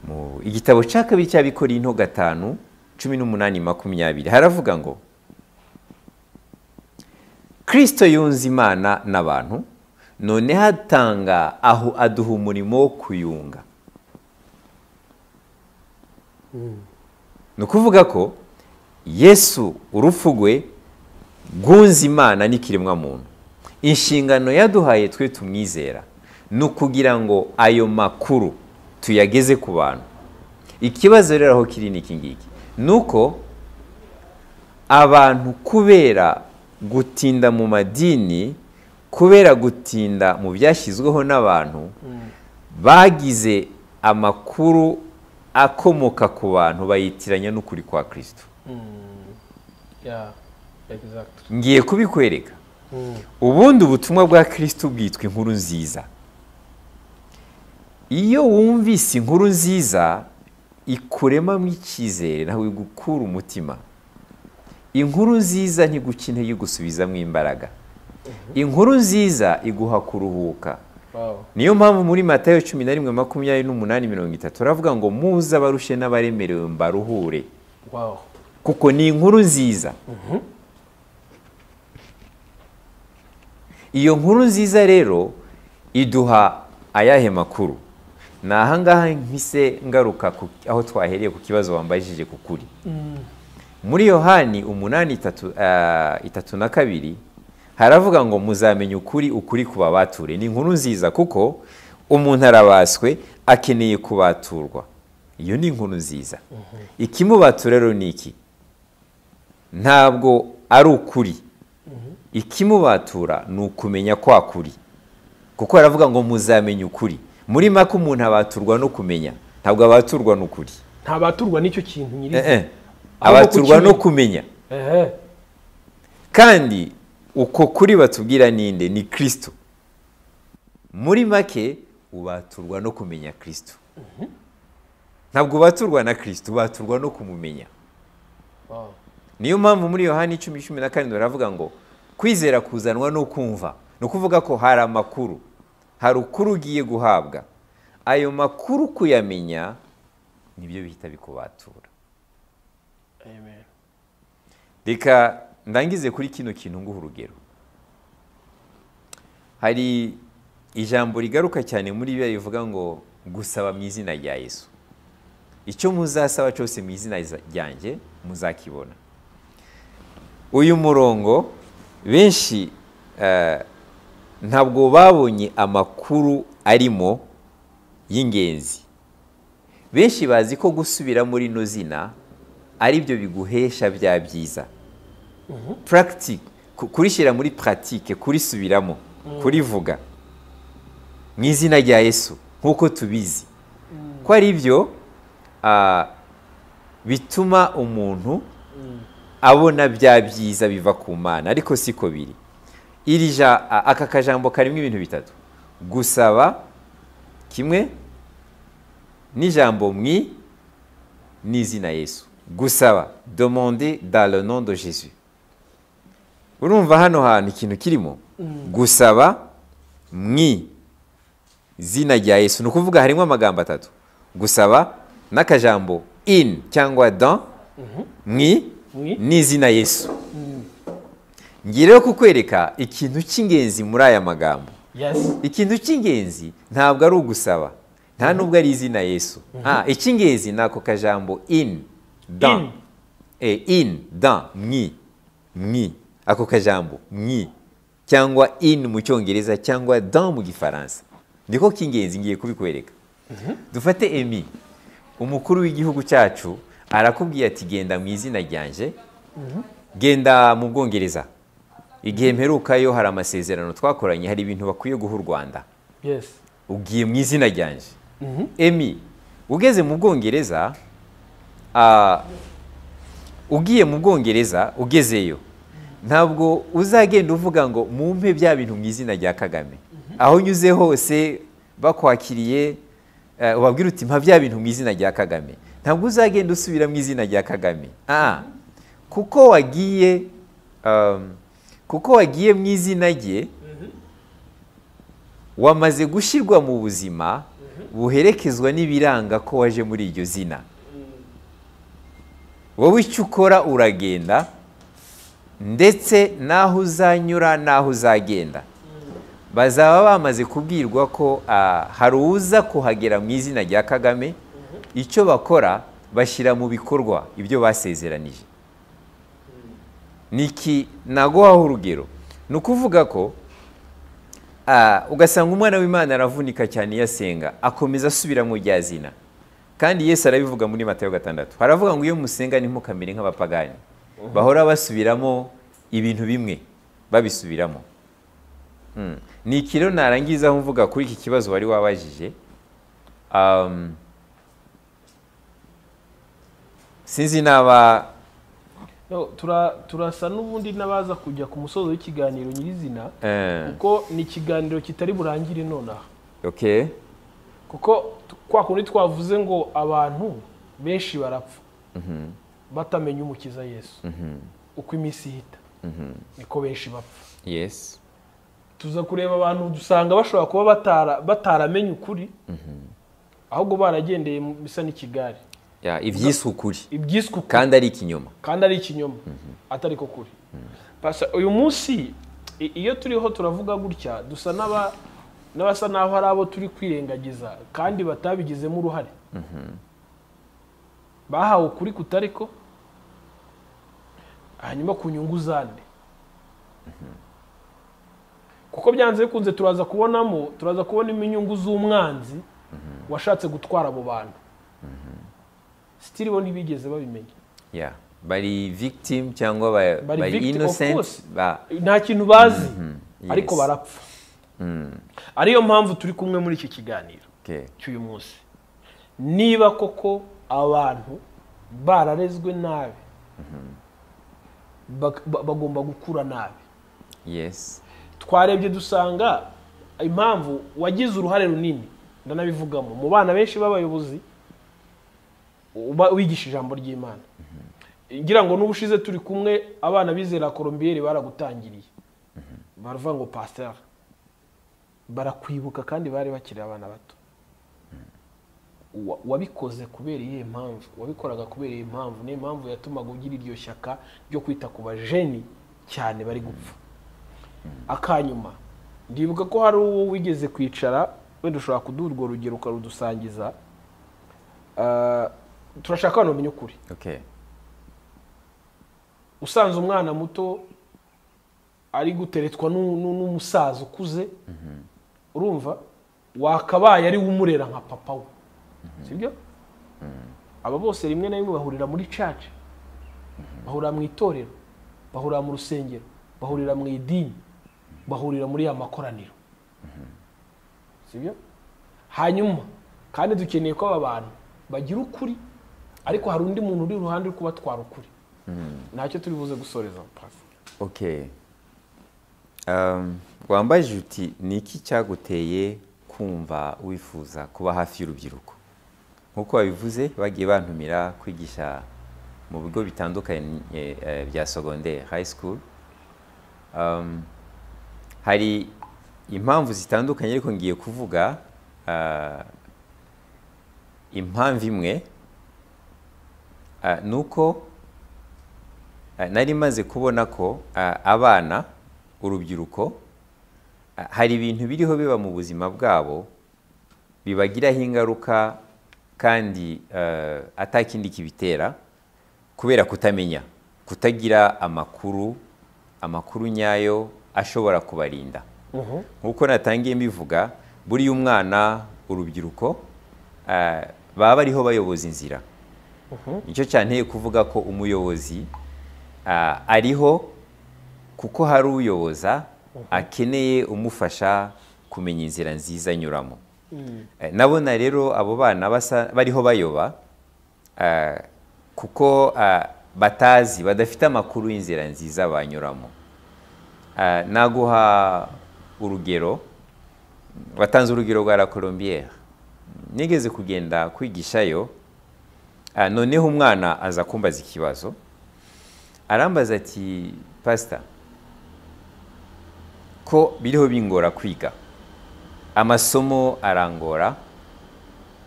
Mu- igitabo cya kabiri cy'abikoreye into gatanu cumi n'umunani makumyabiri haravuga ngo kirisito yunze imana n'abantu none hatanga aho aduha umurimo wo kuyunga ni ukuvuga ko yesu urupfu rwe rwunze imana n'ikiremwamuntu inshingano yaduhaye twe tumwizera ni ukugira ngo ayo makuru tuyageze ku bantu ikibazo rero aho kiri ni iki ngiki ni uko abantu kubera gutinda mu madini kubera gutinda mu byashyizweho n'abantu bagize amakuru akomoka ku bantu bayitiranya n'ukuri kwa kirisito ya egizagiti ngiye kubikwereka ubundi ubutumwa bwa kirisito bwitwa inkuru nziza iyo wumvise inkuru nziza ikuremamo icyizere nawe igukura umutima inkuru nziza ntigukeneye gusubizamo imbaraga inkuru nziza iguha kuruhuka wawu niyo mpamvu muri matayo cumi na rimwe makumyabiri n'umunani mirongo itatu haravuga ngo muze abarushe n'abaremerewe mbaruhure wawu kuko ni inkuru nziza iyo nkuru nziza rero iduha ayahe makuru ni ahangaha mpise ngaruka ku- aho twahereye ku kibazo wambajije ku kuri muri yohani umunani itatu ah, itatu na kabiri haravuga ngo muzamenye ukuri ukuri kubabature ni inkuru nziza kuko umuntu arabaswe akeneye kubaturwa iyo ni inkuru nziza ikimubatura rero ni iki ntabwo ari ukuri ikimubatura ni ukumenya kwa kuri kuko haravuga ngo muzamenye ukuri muri maka umuntu abaturwa no kumenya ntabwo abaturwa n'ukuri ntabaturwa n'icyo Eh, kintu eh. nyirizina Ahubwo abaturwa no kukimenya. kumenya ehe kandi uko kuri batubwira ninde ni kirisito muri make ubaturwa no kumenya kirisito ntabwo ubaturwa na kirisito ubaturwa no kumumenya wawu niyo mpamvu muri yohani icumi cumi na karindwi baravuga ngo kwizera kuzanwa no kumva ni ukuvuga ko hari amakuru hari ukuri ugiye guhabwa ayo makuru kuyamenya nibyo bihita bikubatura amen reka ndangize kuri kino kintu nguha urugero hari ijambo rigaruka cyane muri bibiliya rivuga ngo gusaba mu izina rya yesu icyo muzasaba cyose mu izina za- ryanjye muzakibona uyu murongo benshi eh, ntabwo babonye amakuru arimo y'ingenzi benshi bazi ko gusubira muri ino zina ari byo biguhesha bya byiza practic ku- kurishyira muri puratike kurisubiramo kurivuga mu izina rya yesu nk'uko tubizi ko ari byo ah, bituma umuntu abona bya byiza biva ku mana ariko siko biri iri ja- a- aka kajambo karimo ibintu bitatu gusaba kimwe n'ijambo mwi n'izina yesu gusaba demande dans le nom de jesus urumva hano hantu ikintu kirimo gusaba mwi zina rya yesu ni ukuvuga harimo amagambo atatu gusaba n'akajambo in cyangwa dans mwi Mwi. n'izina yesu ngiye rero kukwereka ikintu cy'ingenzi muri aya magambo yesi ikintu cy'ingenzi ntabwo ari ugusaba nta nubwo ari izina yesu Ah, icy'ingenzi ni ako kajambo in dan In. Eh, in dan mwi mwi ako kajambo mwi cyangwa in mu cyongereza cyangwa dan mu gifaransa niko k'ingenzi ngiye kubikwereka dufate emi umukuru w'igihugu cyacu arakubwiye ati genda mu izina ryanjye genda mu bwongereza igihe mperukayo hari amasezerano twakoranye hari ibintu bakwiye guha u rwanda yesi ugiye mu izina ryanje emi ugeze mu bwongereza ah, ugiye mu bwongereza ugezeyo ntabwo uzagenda uvuga ngo mumpe bya bintu mu izina rya kagame aho unyuze hose bakwakiriye eh, ubabwira uti mpa bya bintu mu izina rya kagame ntabwo uzagenda usubira mu izina rya kagame Ah, kuko wagiye um, kuko wagiye mu izina rye wamaze gushyirwa mu buzima buherekezwa n'ibiranga ko waje muri iryo zina wowe icyo ukora uragenda ndetse n'aho uzanyura n'aho uzagenda bazaba bamaze kubwirwa ko ah, hari uza kuhagera mu izina rya kagame icyo bakora bashyira mu bikorwa ibyo basezeranije niki naguhaho urugero ni ukuvuga ko ah, ugasanga umwana w'imana aravunika cyane iyo asenga akomeza asubira mu rya zina kandi yesu arabivuga muri matayo gatandatu haravuga ngo iyo musenga ntimukamere nk'abapagani bahora basubiramo ibintu bimwe babisubiramo Mm. ni iki rero narangiza mvuga kuri iki kibazo wari wabajije Um, sinzi naba No, tura- turasa n'ubundi n'abaza kujya ku musozo w'ikiganiro nyirizina eh, kuko ni ikiganiro kitari burangire nonaha okay kuko t- kwa kundi twavuze ngo abantu benshi barapfa batamenya umukiza yesu uko iminsi ihita niko benshi bapfa yes tuza kureba abantu dusanga bashobora kuba batara bataramenye ukuri ahubwo baragendeye mu bisa n'ikigare ya ibyiswe ukuri ibyiswe ukuri kandi ari ikinyoma kandi ari ikinyoma atari ko kuri Pastor, uyu munsi i- iyo turiho turavuga gutya dusa n'aba- n'abasa n'aho hari abo turi kwirengagiza kandi batabigizemo uruhare bahawe ukuri kutari ko hanyuma ku nyungu zande kuko byanze bikunze turaza kubonamo turaza kubonamo inyungu z'umwanzi washatse gutwara abo bantu sitiri bo ntibigeze babimenya ya bari victim cyangwa ba- Bari bari victim, of innocent course. ba nta kintu bazi yes. ariko barapfa ariyo mpamvu turi kumwe muri iki kiganiro okay cy'uyu munsi niba koko abantu bararezwe nabi bak- ba- bagomba gukura nabi yes twarebye dusanga impamvu wagize uruhare runini ndanabivugamo mu bana benshi b'abayobozi uba wigisha ijambo ry'imana ngira ngo n'ubushize turi kumwe abana bizera colombiyeri baragutangiriye baravuga ngo pasiteri barakwibuka kandi bari bakiri abana bato Wa- wabikoze kubera iyihe mpamvu wabikoraga kubera iyihe mpamvu niyo mpamvu yatumaga ugira iryo shyaka ryo kwita ku bajeni cyane bari gupfa akanyuma ndibuka ko hari uwo wigeze kwicara wenda ushobora kuduha urwo rugero ukarudusangiza Ah, turashaka abantu bamenya ukuri okay usanze umwana muto ari guteretswa n'u- n'u- n'umusaza ukuze urumva wakabaye ari we umurera nka papa we sibyo aba bose rimwe na rimwe bahurira muri caca bahurira mu itorero bahurira mu rusengero bahurira mu idini bahurira muri ya makoraniro sibyo hanyuma kandi dukeneye ko aba bantu bagira ukuri ariko hari undi muntu uri iruhande uri kubatwara ukuri ntacyo turi buze gusoreza pasi okay Um, wambajije uti ni iki cyaguteye kumva wifuza kuba hafi y'urubyiruko nk'uko wabivuze bagiye bantumira kwigisha mu bigo bitandukanye eh, bya secondaire high school Um, hari impamvu zitandukanye ariko ngiye kuvuga ah, impamvu imwe ah, ni uko Ah, nari maze kubona ko ah, abana urubyiruko ah, hari ibintu biriho biba mu buzima bwabo bibagiraho ingaruka kandi eh, atakindi kibitera kubera kutamenya kutagira amakuru amakuru nyayo ashobora kubarinda nk'uko natangiye mbivuga buriya umwana urubyiruko ah, baba bariho bayoboza inzira nicyo cyanteye kuvuga ko umuyobozi ah, ariho kuko hari uyoboza akeneye umufasha kumenya inzira nziza anyuramo Eh, nabona rero abo bana basa bariho bayoba ah, kuko ah, batazi badafite amakuru y'inzira nziza banyuramo Ah, naguha urugero watanze urugero rwa la colombiere nigeze kugenda kwigishayo Ah, noneho umwana aza kumbaza ikibazo arambaza ati pasita ko biriho bingora kwiga amasomo arangora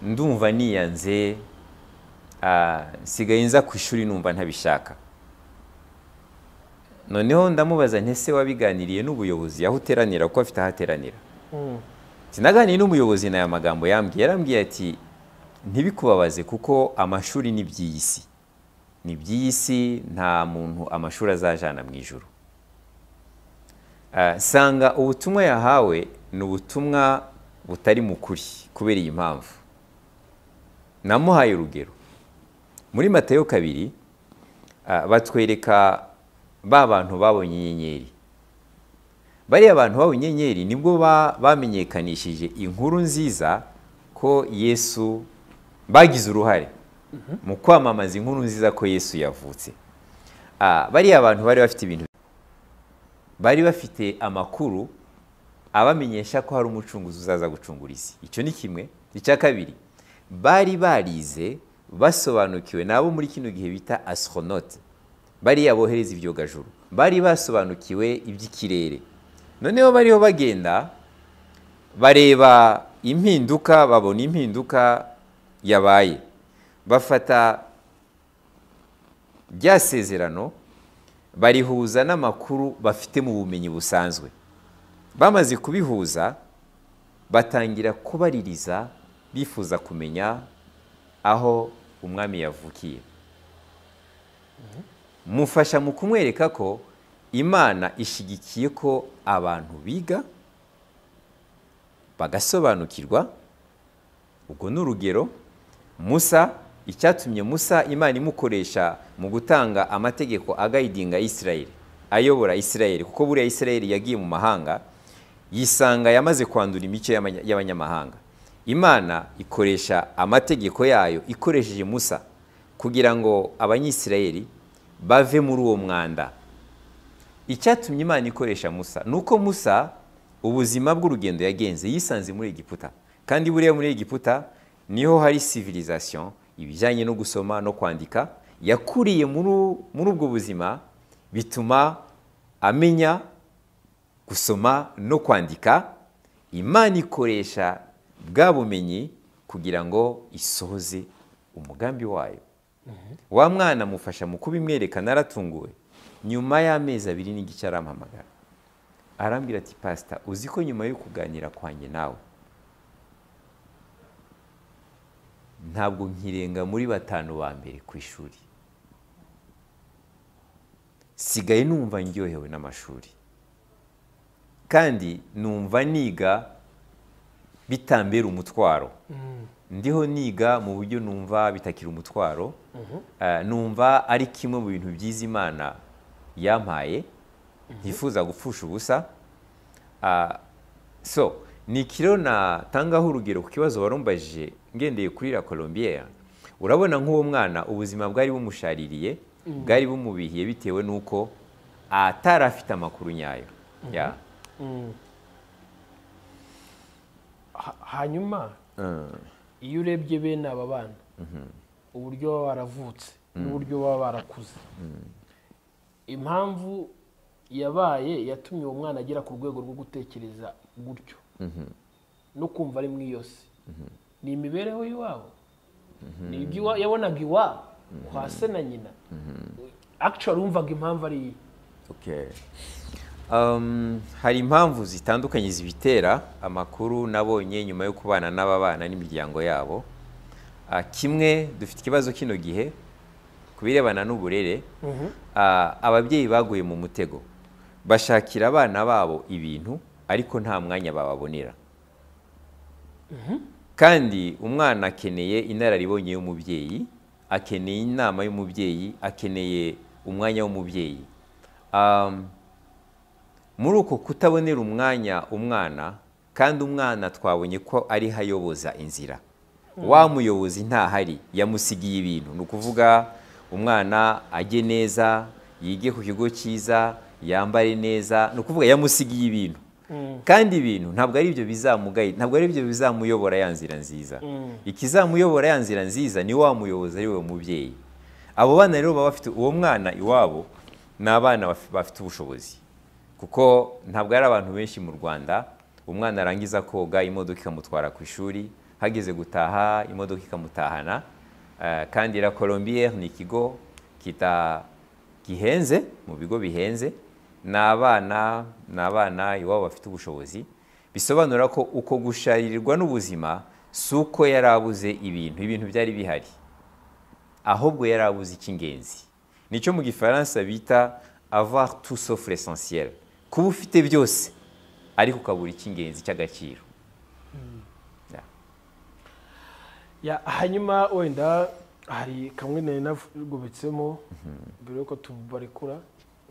ndumva niyanze ah, nsigaye nza ku ishuri numva ntabishaka noneho ndamubaza ntese wabiganiriye n'ubuyobozi aho uteranira kuko afite aho ateranira sinaganiye n'umuyobozi ni aya magambo yambwiye yarambwiye ati ntibikubabaze kuko amashuri ni iby'iy'isi ni iby'iy'isi nta muntu amashuri azajana mu ijoro sanga ubutumwa yahawe ni ubutumwa butari mu kuri kubera iyi mpamvu namuhaye urugero muri matayo kabiri batwereka ba bantu babonye inyenyeri bariya bantu babonye inyenyeri nibwo bamenyekanishije inkuru nziza ko yesu bagize uruhare mu kwamamaza inkuru nziza ko yesu yavutse bariya bantu bari bafite ibintu bari bafite amakuru abamenyesha ko hari umucunguzi uzaza gucungura isi icyo ni kimwe icya kabiri bari barize basobanukiwe n'abo muri kino gihe bita astronaute bariya bohereza ibyogajuru bari basobanukiwe iby'ikirere noneho bariho bagenda bareba impinduka babona impinduka yabaye bafata rya sezerano barihuza n'amakuru bafite mu bumenyi busanzwe bamaze kubihuza batangira kubaririza bifuza kumenya aho umwami yavukiye mufasha mu kumwereka ko imana ishyigikiye ko abantu biga bagasobanukirwa ubwo ni urugero musa icyatumye musa imana imukoresha mu gutanga amategeko agayidinga isirayeli ayobora isirayeli kuko buriya isirayeli yagiye mu mahanga yisanga yamaze kwandura imico y'abanyamahanga imana ikoresha amategeko yayo ikoresheje musa kugira ngo abanyisirayeli bave muri uwo mwanda icyatumye imana ikoresha musa ni uko musa ubuzima bw'urugendo yagenze yisanze muri Egiputa kandi buriya muri Egiputa niho hari civilisation ibijyanye no gusoma no kwandika yakuriye muri ubwo buzima bituma amenya gusoma no kwandika imana ikoresha bwa bumenyi kugira ngo isohoze umugambi wayo wa mwana amufasha mu kubimwereka naratunguwe nyuma y'amezi abiri n'igice arampamagara arambwira ati pasita uzi ko nyuma yo kuganira kwanjye nawe ntabwo nkirenga muri batanu ba mbere ku ishuri sigaye numva ndyohewe n'amashuri kandi numva niga bitambera umutwaro ndiho niga mu buryo numva bitakira umutwaro numva ari kimwe mu bintu byiza imana yampaye ntifuza gupfusha ubusa so ni ikiro natangaho urugero ku kibazo warumbajije ngendeye kuri la colombier urabona nk'uwo mwana ubuzima bwari bumushaririye bwari bumubihiye bitewe n'uko atari afite amakuru nyayo hanyuma iyo urebye bene aba bana uburyo baba baravutse n'uburyo baba barakuze impamvu yabaye yatumye uwo mwana agera ku rwego rwo gutekereza gutyo no kumva ari mu iyose ni imibereho y'iwabo ni ibyo yabonaga iwabo kwa se na nyina akicara wumvaga impamvu ari iyi hari impamvu zitandukanye zibitera amakuru nabonye nyuma yo kubana n'aba bana n'imiryango yabo kimwe dufite ikibazo kino gihe ku birebana n'uburere ababyeyi baguye mu mutego bashakira abana babo ibintu ariko nta mwanya bababonera kandi umwana akeneye inararibonye y'umubyeyi akeneye inama y'umubyeyi akeneye umwanya w'umubyeyi muri uko kutabonera umwanya umwana kandi umwana twabonye ko ariho ayoboza inzira wa muyobozi ntahari yamusigiye ibintu ni ukuvuga umwana ajye neza yige ku kigo cyiza yambare neza ni ukuvuga yamusigiye ibintu kandi ibintu ntabwo ari ibyo bizamugaye ntabwo ari ibyo bizamuyobora ya nzira nziza ikizamuyobora ya nzira nziza ni wa muyobozi ari we mubyeyi abo bana rero baba bafite uwo mwana iwabo ni abana bafite ubushobozi kuko ntabwo ari abantu benshi mu rwanda umwana arangiza koga imodoka ikamutwara ku ishuri hageze gutaha imodoka ikamutahana Eh, kandi la colombiere ni ikigo kita gihenze mu bigo bihenze ni abana ni abana iwabo bafite ubushobozi bisobanura ko uko gusharirirwa n'ubuzima si uko yari abuze ibintu ibintu byari bihari ahubwo yari abuze icy'ingenzi nicyo mu gifaransa bita avoir tout sauf l'essentiel kuba ufite byose ariko ukabura icy'ingenzi cy'agaciro Ya, hanyuma wenda hari kamwe nari nagobetsemo mbere yuko tubarekura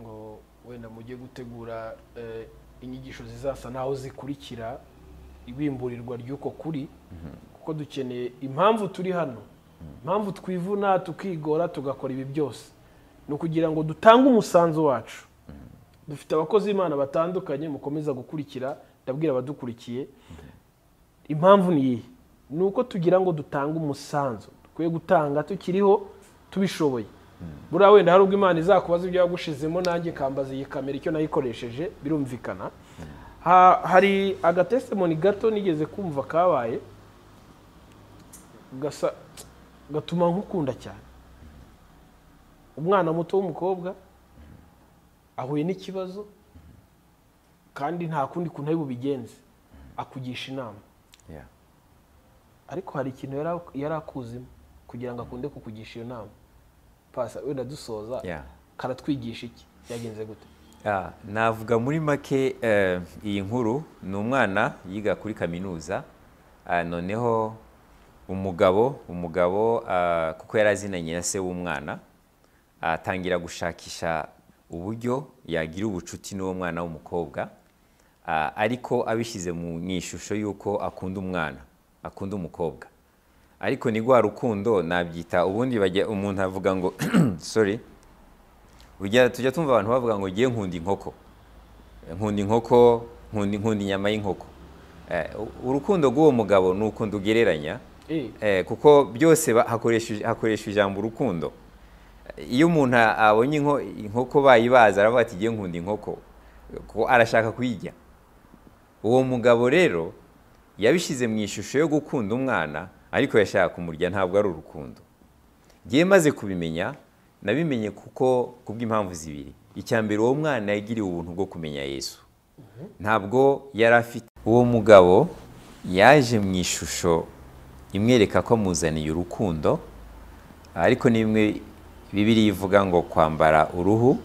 ngo wenda mujye gutegura eh, inyigisho zizasa n'aho zikurikira ibimburirwa ry'uko kuri kuko dukeneye impamvu turi hano impamvu twivuna tukigora tugakora ibi byose ni ukugira ngo dutange umusanzu wacu dufite abakozi b'imana batandukanye mukomeza gukurikira ndabwira abadukurikiye impamvu ni iyihe ni uko tugira ngo dutange umusanzu dukwiye gutanga tukiriho tubishoboye buriya wenda hari ubwo imana izakubaza ibyo yagushizemo nanjye kambaza iyi kamera icyo nayikoresheje birumvikana Ha- hari agatesimoni gato nigeze kumva kabaye gasa gatuma nkukunda cyane umwana muto w'umukobwa ahuye n'ikibazo kandi nta kundi kuntu ari bubigenze akugisha inama yeah. ariko hari ikintu yari- yari akuzimo kugira ngo akunde kukugisha iyo nama pasa wenda dusoza Yeah. karatwigisha iki byagenze gute Ah, navuga muri make eh, iyi nkuru ni umwana yiga kuri kaminuza ah, noneho umugabo umugabo ah, kuko yari azinanye na se w'umwana atangira gushakisha uburyo yagira ubucuti n'uwo mwana w'umukobwa Ah, ariko abishyize mu mu ishusho y'uko akunda umwana akunda umukobwa ariko ni rwa rukundo nabyita ubundi bajya umuntu avuga ngo sorry Ujya- tujya tumva abantu bavuga ngo ngiye nkunda inkoko nkunda inkoko nkunda nkunda inyama y'inkoko Eh, u- urukundo rw'uwo mugabo ni ukundi ugereranya Eh, Eh, kuko byose ba- hakoresha hakoresha ijambo urukundo Eh, iyo umuntu a- abonye inko- inkoko bayibaza aravuga ati ngiye nkunda inkoko kuko arashaka kuyirya uwo mugabo rero yabishyize mu ishusho yo gukunda umwana ariko yashaka kumurya ntabwo ari urukundo ngiye maze kubimenya nabimenye kuko kubw'impamvu zibiri icya mbere uwo mwana yagiriwe ubuntu bwo kumenya yesu ntabwo yari afite uwo mugabo yaje mu ishusho imwereka ko amuzaniye urukundo ariko nimwe bibiri ivuga ngo kwambara uruhu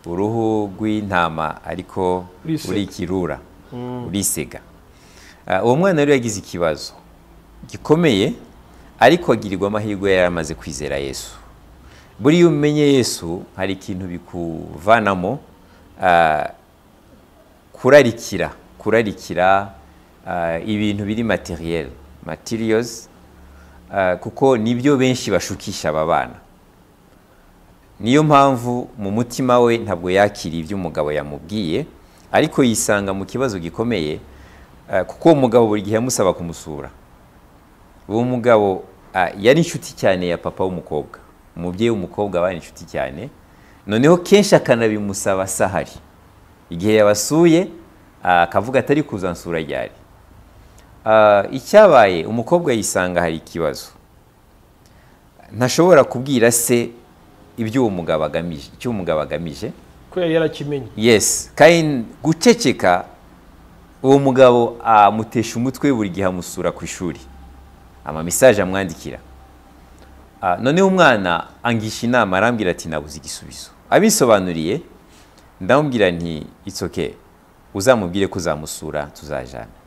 uruhu rw'intama ariko Urisega. uri ikirura urisega Ah, uwo mwana rero yagize ikibazo gikomeye ariko agirirwa amahirwe yari amaze kwizera yesu buriya umenye yesu hari ikintu bikuvanamo ah, kurarikira kurarikira ah, ibintu biri materiel materials ah, kuko nibyo benshi bashukisha aba bana niyo mpamvu mu mutima we ntabwo yakiriye ibyo umugabo yamubwiye ariko yisanga mu kibazo gikomeye ah, kuko uwo mugabo buri gihe yamusaba kumusura uwo mugabo ah, yari inshuti cyane ya papa w'umukobwa umubyeyi w'umukobwa bari inshuti cyane noneho kenshi akanabimusaba sahari igihe yabasuye ah, akavuga atari kuzansura ryari Ah, icyabaye umukobwa yisanga hari ikibazo ntashobora kubwira se ibyo uwo mugabo agamije icyo uwo mugabo agamije ko yari yarakimenye yes kandi guceceka uwo mugabo amutesha umutwe buri gihe amusura ku ishuri amamisaje amwandikira Ah, noneho umwana angisha inama arambwira ati nabuze igisubizo abisobanuriye ndamubwira nti it's okay uzamubwire ko uzamusura tuzajana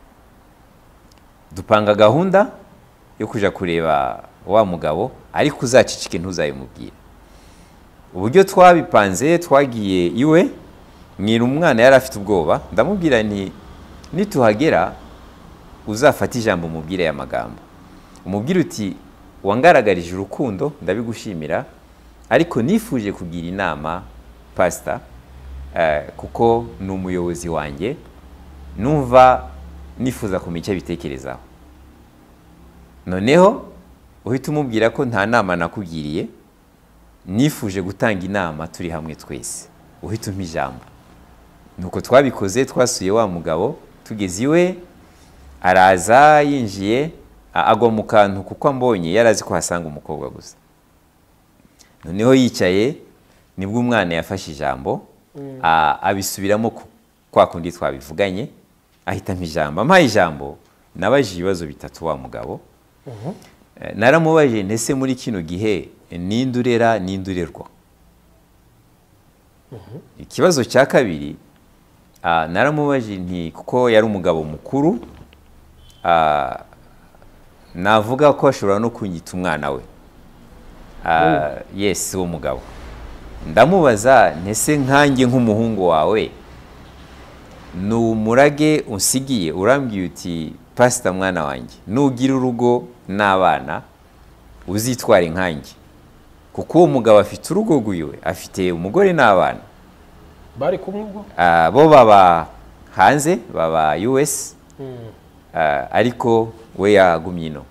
dupanga gahunda yo kujya kureba wa mugabo ariko uzacicike ntuzabimubwire uburyo twabipanze twagiye iwe mwira umwana yari afite ubwoba ndamubwira nti nituhagera uzafate ijambo umubwire aya magambo umubwire uti wangaragarije urukundo ndabigushimira ariko nifuje kugira inama pasita eh, kuko ni umuyobozi wanjye numva nifuza kumenya icyo abitekerezaho noneho uhita umubwira ko nta nama nakugiriye nifuje gutanga inama turi hamwe twese uhita umpa ijambo nuko twabikoze twasuye wa mugabo tugeze iwe araza yinjiye a- agwa mu kantu kuko ambonye yari azi ko hasanga umukobwa gusa noneho yicaye nibwo umwana yafashe ijambo a- abisubiramo ku- kwa kundi twabivuganye ahitamo ijambo ampaye ijambo nabajije ibibazo bitatu wa mugabo Eh, naramubajije ndetse muri kino gihe ninde urera ninde urerwa ikibazo cya kabiri ah, naramubajije nti kuko yari umugabo mukuru ah, navuga ko ashobora no kunyita umwana we Ah, yes uwo mugabo ndamubaza ntese nkanjye nk'umuhungu wawe ni umurage unsigiye urambwiye uti pasita mwana wanjye nugira urugo n'abana uzitware nkanjye kuko uwo mugabo afite urugo rwiwe afite umugore n'abana bari kumwe ubwo Ah, bo baba hanze baba us Ah, ariko we yagumye ino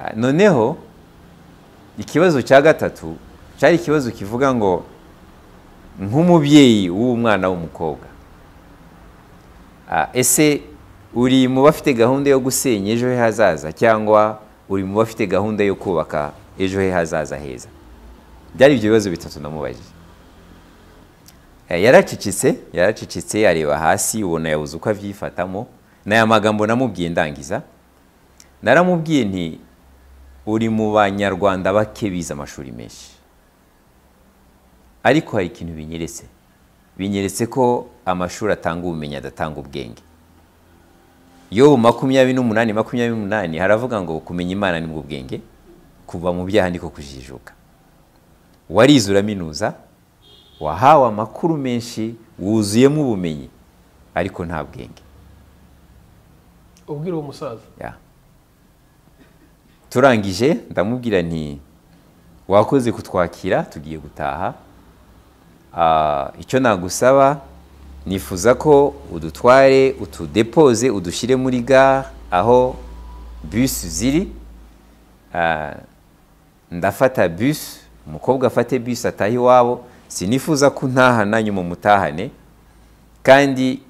Ah, noneho ikibazo cya gatatu cyari ikibazo kivuga ngo nk'umubyeyi w'uwo mwana w'umukobwa Ah, ese uri mu bafite gahunda yo gusenya ejo he hazaza cyangwa uri mu bafite gahunda yo kubaka ejo he hazaza heza byari ibyo bibazo bitatu namubajije Eh, yaracecetse yaracecetse areba hasi ubona yabuze uko abyifatamo ni aya magambo namubwiye ndangiza naramubwiye nti uri mu banyarwanda bake bize amashuri menshi ariko hari ikintu binyeretse binyeretse ko amashuri atanga ubumenyi adatanga ubwenge yobu makumyabiri n'umunani makumyabiri n'umunani haravuga ngo kumenya imana ni bwo bwenge kuva mu byaha niko kujijuka warize uraminuza wahawe amakuru menshi wuzuyemo ubumenyi ariko nta bwenge ubwira uwo musaza Ya. turangije ndamubwira nti wakoze kutwakira tugiye gutaha Ah, icyo nagusaba nifuza ko udutware utudepoze udushyire muri gare aho bisi ziri Ah, ndafata bisi umukobwa afate bisi ataha iwabo sinifuza ko untahana nyuma umutahane kandi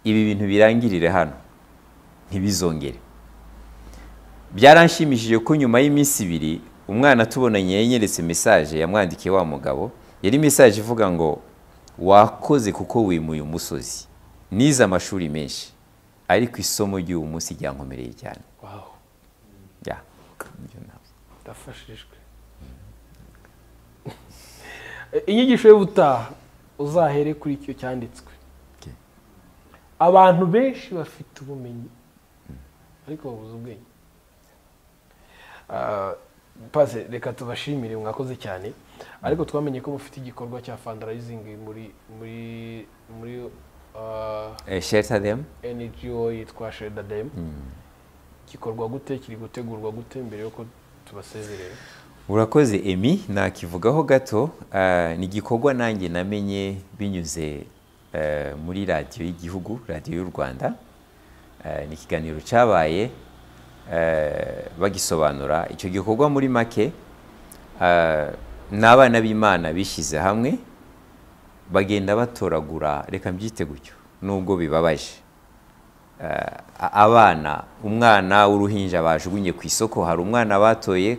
ibi bintu birangirire hano ntibizongere byaranshimishije ko nyuma y'iminsi ibiri umwana tubonanye yanyeretse mesaje yamwandikiye wa mugabo yari mesaje ivuga ngo wakoze kuko wimuye umusozi nize amashuri menshi ariko isomo ry'uyu munsi ryankomereye cyane wawu Ya. Ibyo ntabwo. ndafashijwe inyigisho y'ubutaha uzahere kuri icyo cyanditswe Okay. abantu benshi bafite ubumenyi ariko babuze ubwenge Ah, pase reka tubashimire mwakoze cyane ariko twamenye ko mufite igikorwa cya fundraising muri muri muri ah, Eh, shelter them. NGO yitwa Shelter Dem gikorwa gute kiri gutegurwa gute mbere yuko tubasezerera urakoze emi nakivugaho gato Ah, ni igikorwa nanjye namenye binyuze eh, muri radiyo y'igihugu radiyo y'u rwanda Eh, ni ikiganiro cyabaye eh, bagisobanura icyo gikorwa muri make ah, ni abana b'imana bishyize hamwe bagenda batoragura reka mbyite gutyo nubwo bibabaje a- abana umwana w'uruhinja bajugunye ku isoko hari umwana batoye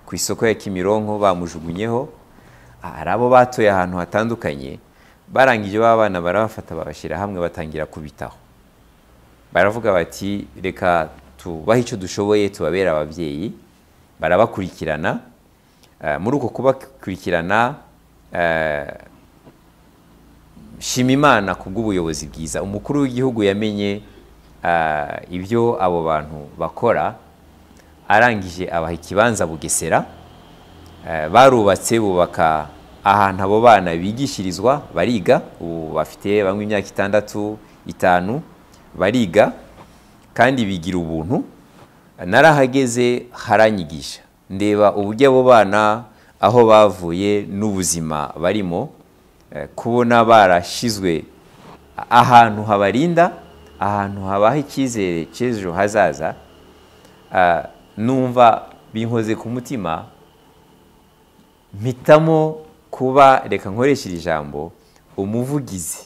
ku isoko ya kimironko bamujugunyeho hari abo batoye ahantu hatandukanye barangije ba bana barabafata babashyira hamwe batangira kubitaho baravuga bati reka tubahe icyo dushoboye tubabere ababyeyi barabakurikirana Eh, muri uko kubakurikirana eh, shima imana ku bw'ubuyobozi bwiza umukuru w'igihugu yamenye ah, ibyo abo bantu bakora arangije abaha ikibanza bugesera Eh, barubatse bubaka ahantu abo bana bigishirizwa bariga ubu bafite bamwe imyaka itandatu itanu bariga kandi bigira ubuntu narahageze haranyigisha ndeba uburyo abo bana aho bavuye n'ubuzima barimo eh, kubona barashyizwe ahantu habarinda ahantu habaha icyizere cy'ejo hazaza Ah, numva binkoze ku mutima mpitamo kuba reka nkoreshe iri jambo umuvugizi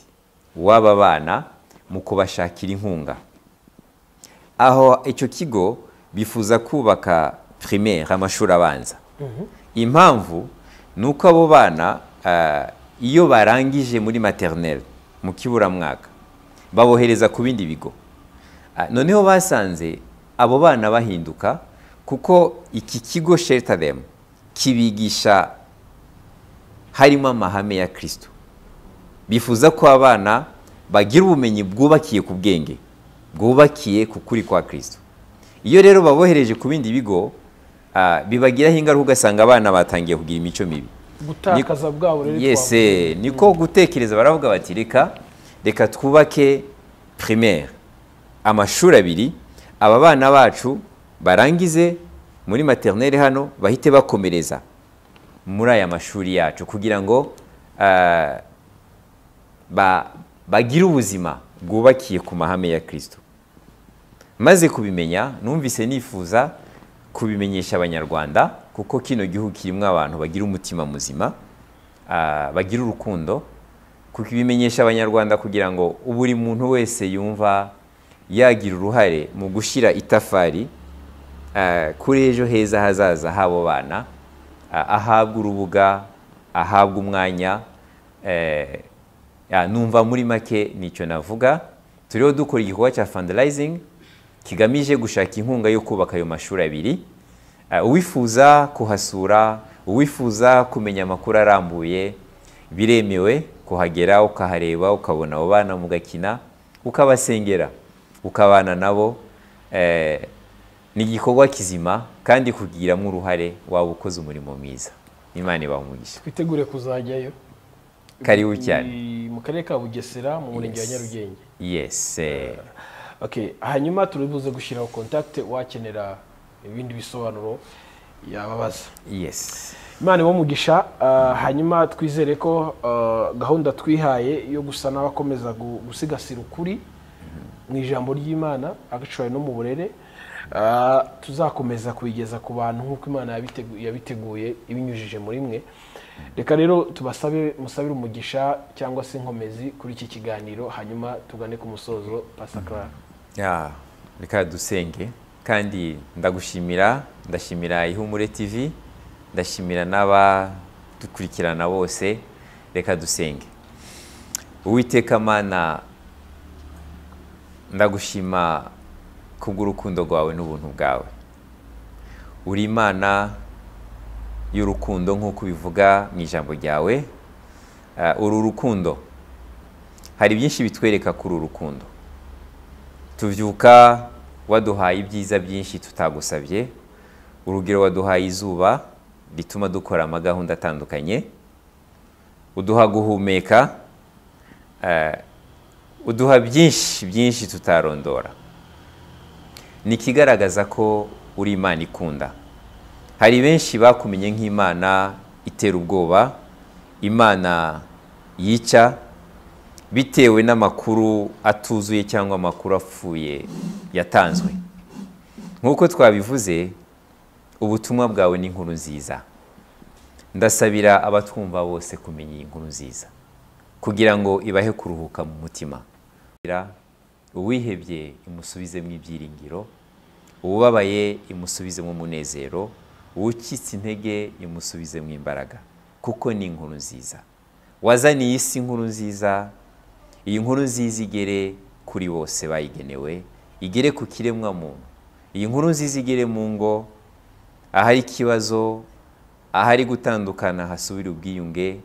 w'aba bana mu kubashakira inkunga aho icyo kigo bifuza kubaka primaire amashuri abanza impamvu ni uko abo bana ah, iyo barangije muri maternelle mu kiburamwaka babohereza ku bindi bigo Ah, noneho basanze abo bana bahinduka kuko iki kigo shelter them kibigisha harimo amahame ya kirisito bifuza ko abana bagira ubumenyi bwubakiye ku bwenge bwubakiye ku kuri kwa kirisito iyo rero babohereje ku bindi bigo ah, bibagiraho ingaruka ugasanga abana batangiye kugira imico mibi gutakaza bwa burere yese niko gutekereza baravuga bati reka reka twubake primaire amashuri abiri aba bana bacu barangize muri maternelle hano bahite bakomereza muri aya mashuri yacu kugira ngo ah, ba- bagire ubuzima bwubakiye ku mahame ya kirisito maze kubimenya numvise nifuza kubimenyesha abanyarwanda kuko kino gihugu kirimo abantu bagira umutima muzima ah, bagira urukundo kubimenyesha abanyarwanda kugira ngo buri muntu wese yumva yagira uruhare mu gushyira itafari ah, kuri ejo heza hazaza h'abo bana ah, ahabwa urubuga ahabwa umwanya eh, ya, numva muri make nicyo navuga turiho dukora igikorwa cya fundraising kigamije gushaka inkunga yo kubaka ayo mashuri abiri Eh, uwifuza kuhasura uwifuza kumenya amakuru arambuye biremewe kuhagera ukahareba ukabona abo bana mugakina ukabasengera ukabana nabo Eh, ni igikorwa kizima kandi kugiramo uruhare waba ukoze umurimo mwiza imana ibaha umugisha twitegure kuzajyayo karibu cyane Ni mu karere ka bugesera mu murenge wa Yes. nyarugenge yes eh, Okay, hanyuma turibuze gushyiraho contact wakenera ibindi bisobanuro yababaza yes imana iwumugisha hanyuma twizere ko ah, gahunda twihaye yo gusa n'abakomeza gu- gusigasira ukuri mu ijambo ry'imana agashoboye no mu burere ah, tuzakomeza kubigeza ku bantu nk'uko imana yabitegu- yabiteguye ibinyujije muri mwe reka rero tubasabe musabire umugisha cyangwa se inkomezi kuri iki kiganiro hanyuma tugane ku musozo pasakara Ya, reka dusenge kandi ndagushimira ndashimira ihumure tv ndashimira n'abadukurikirana bose reka dusenge uwiteka mana ndagushima kubw'urukundo rwawe n'ubuntu bwawe uri imana y'urukundo nk'uko ubivuga mu ijambo ryawe Ah, uru rukundo hari byinshi bitwereka kuri uru rukundo tubyuka waduhaye ibyiza byinshi tutagusabye urugero waduhaye izuba rituma dukora amagahunda atandukanye uduha guhumeka eh, uduha byinshi byinshi tutarondora ni ikigaragaza ko uri imana ikunda hari benshi bakumenye nk'imana itera ubwoba imana yica bitewe n'amakuru atuzuye cyangwa amakuru apfuye yatanzwe nk'uko twabivuze ubutumwa bwawe ni inkuru nziza ndasabira abatwumva bose kumenya iyi nkuru nziza kugira ngo ibahe kuruhuka mu mutima Kugira uwihebye imusubizemo ibyiringiro uwubabaye imusubizemo umunezero uwucitse intege imusubizemo imbaraga kuko ni inkuru nziza wazaniye isi inkuru nziza iyi nkuru nziza igere kuri bose bayigenewe igere ku kiremwa muntu iyi nkuru nziza igere mu ngo ahari ikibazo ahari gutandukana hasubire ubwiyunge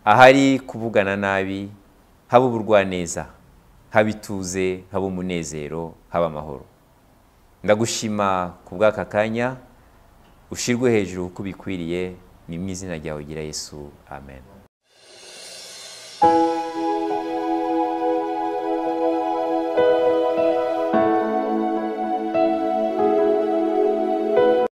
ahari kuvugana nabi haba uburwaneza haba ituze haba umunezero haba amahoro ndagushima ku bw'aka kanya ushirwe hejuru uko bikwiriye ni mu izina ryawe gira yesu amen